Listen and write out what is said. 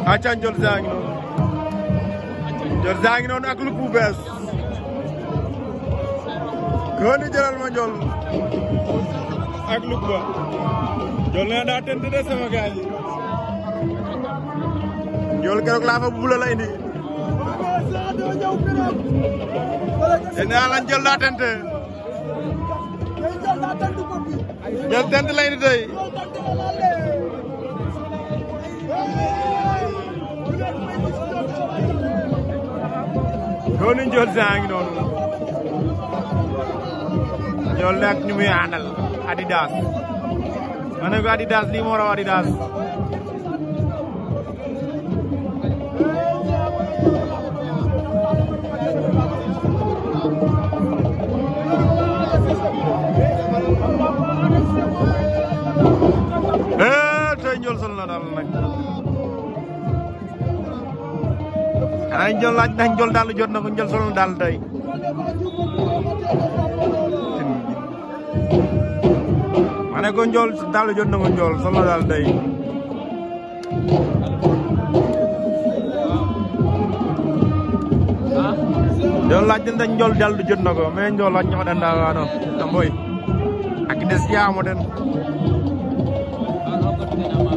acca Ndiol saa ngi noonu Ndiol saa ngi noonu ak lu bu bees ko ni jëlal ma Ndiol ak lu ba Ndiol nee daa tent de sama gars yi Ndiol keroog laa fa bula la indi te nee la Ndiol daa tent Ndiol tent la indi tey dooni Ndiol saa ngi noonu Ndiol nekk ñu muy àndal Adidas ma ne ko Adidas lii moo raw Adidas eh tey Ndiol sol na daal nag xanaa Ndiol laaj ndax Ndiol daal jot na ko Ndiol sol na daal tey ma ne ko Ndiol daal jot na ko Ndiol sol na daal tey Ndiol laaj ndax Ndiol daal jot na ko mais Ndiol laaj ñoo danda waano tamboy ak des yaamo den